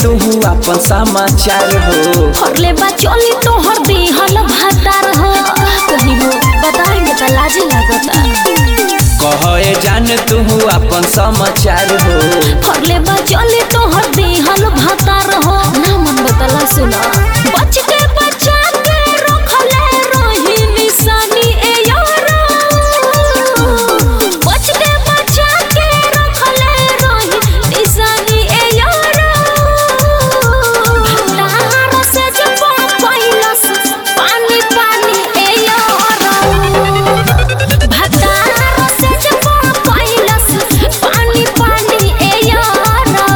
तू अपन समाचार हो हरले बा चली तोहर दिहल भातार हो कहीं हो बताएंगे तो लाजे लागता कहे जान तू अपन समाचार हो हरले बा चली तोहर दिहल भातार हो ना मन बतला सुना बच के बचा के रखले रही निशानी ए यारा बच के बचा के रखले रही निशानी ए यारा भंडार से जब पैलस पानी पानी ए यारा भतार से जब पैलस पानी पानी ए यारा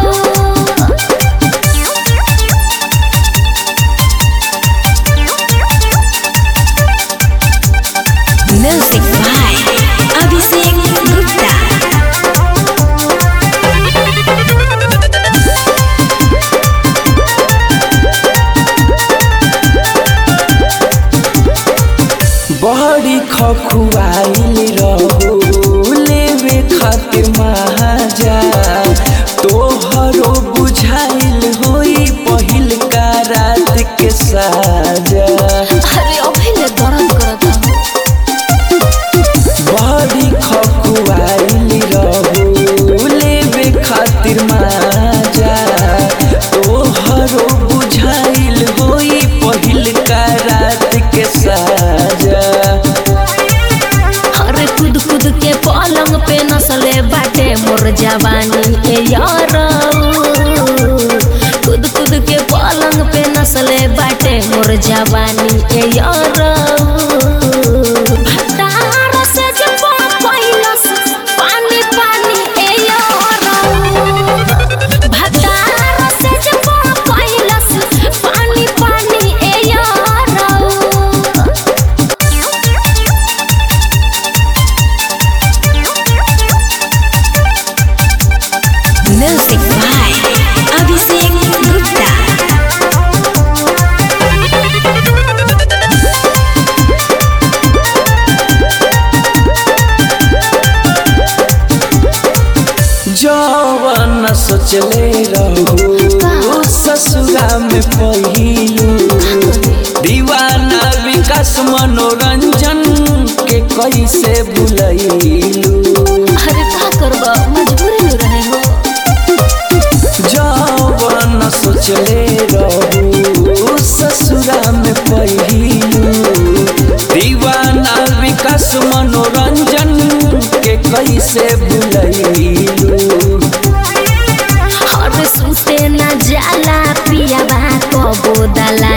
Music by Abhishek Gupta. बड़ी खखुआइल रहो लेवे खातिर महाजा तोहरो बुझाइल होई पहिल का रात के साजा अरे अभी ले दर्द करता बड़ी खखुआइल रहो लेवे खातिर माजा तोहरो बुझाइल होई पहिल का रात के साजा अरे कूद कूद के पलंग पे नसले बाटे मोर जवानी ए यार कूद कूद के पलंग पे नसले बाटे मोर जवानी ए यार भतार से जब पैलस पानी पानी ए यार भतार से जब पैलस पानी पानी ए यार Music by Abhishek Gupta. जवन सोचले रहो ससुरा में पहिलू दीवाना विकास मनोरंजन के कैसे भुलैलू अरे का करबा मजबूरी में रहे हो जवन सोचले रहो ससुरा में पहिलू दीवाना विकास मनोरंजन के कैसे भुलैलू अरे सुते न जाला पियाबा कबो दला